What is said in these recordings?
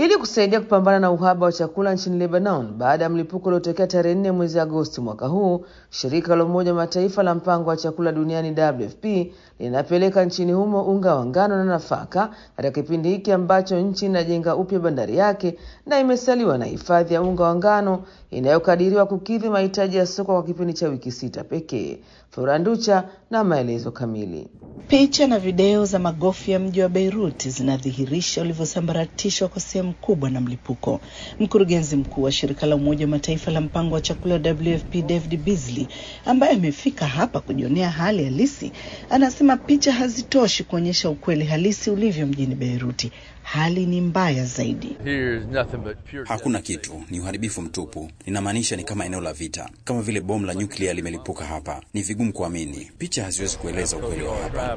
ili kusaidia kupambana na uhaba wa chakula nchini Lebanon baada ya mlipuko uliotokea tarehe nne mwezi Agosti mwaka huu. Shirika la Umoja wa Mataifa la mpango wa chakula duniani WFP linapeleka nchini humo unga wa ngano na nafaka katika kipindi hiki ambacho nchi inajenga upya bandari yake na imesaliwa na hifadhi ya unga wa ngano inayokadiriwa kukidhi mahitaji ya soko kwa kipindi cha wiki sita pekee. Floranducha na maelezo kamili. Picha na video za magofu ya mji wa Beirut zinadhihirisha ulivyosambaratishwa kwa sehemu kubwa na mlipuko. Mkurugenzi mkuu wa shirika la Umoja wa Mataifa la mpango wa chakula WFP David Beasley, ambaye amefika hapa kujionea hali halisi, anasema picha hazitoshi kuonyesha ukweli halisi ulivyo mjini Beiruti. Hali ni mbaya zaidi. Hakuna kitu, ni uharibifu mtupu. Ninamaanisha ni kama eneo la vita, kama vile bomu la nyuklia limelipuka hapa. Ni vigumu kuamini, picha haziwezi kueleza ukweli wa hapa.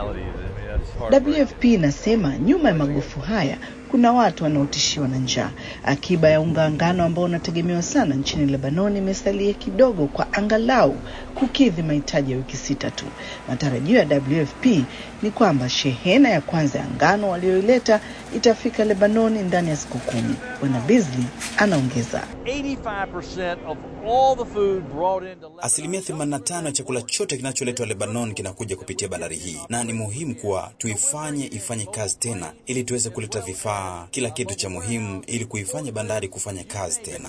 WFP inasema nyuma ya magofu haya kuna watu wanaotishiwa na njaa. Akiba ya unga ngano ambao unategemewa sana nchini Lebanon imesalia kidogo kwa angalau kukidhi mahitaji ya wiki sita tu. Matarajio ya WFP ni kwamba shehena ya kwanza ya ngano walioileta itafika Lebanoni ndani ya siku kumi. Bwana Beasley anaongeza, asilimia 85 ya chakula chote kinacholetwa Lebanon kinakuja kupitia bandari hii, na ni muhimu kuwa tuifanye ifanye kazi tena, ili tuweze kuleta vifaa, kila kitu cha muhimu, ili kuifanya bandari kufanya kazi tena.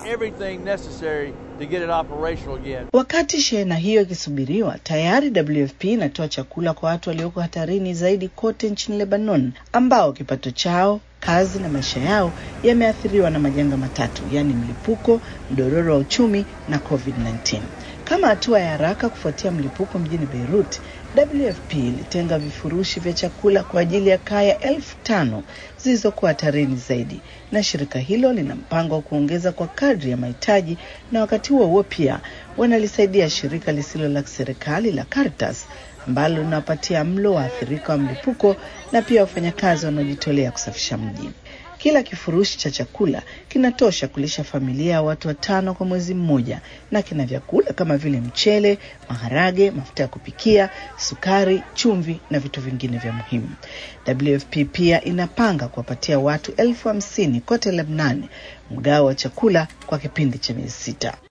Wakati shehena hiyo ikisubiriwa, tayari WFP inatoa chakula kwa watu walioko hatarini zaidi kote nchini Lebanon, ambao kipato chao kazi na maisha yao yameathiriwa na majanga matatu, yaani mlipuko, mdororo wa uchumi na COVID-19. Kama hatua ya haraka kufuatia mlipuko mjini Beirut, WFP ilitenga vifurushi vya chakula kwa ajili ya kaya elfu tano zilizokuwa hatarini zaidi, na shirika hilo lina mpango wa kuongeza kwa kadri ya mahitaji, na wakati huo huo pia wanalisaidia shirika lisilo la serikali la Caritas ambalo linawapatia mlo waathirika wa mlipuko na pia wafanyakazi wanaojitolea kusafisha mji. Kila kifurushi cha chakula kinatosha kulisha familia ya watu watano kwa mwezi mmoja, na kina vyakula kama vile mchele, maharage, mafuta ya kupikia, sukari, chumvi na vitu vingine vya muhimu. WFP pia inapanga kuwapatia watu elfu hamsini kote Lebanon mgao wa chakula kwa kipindi cha miezi sita.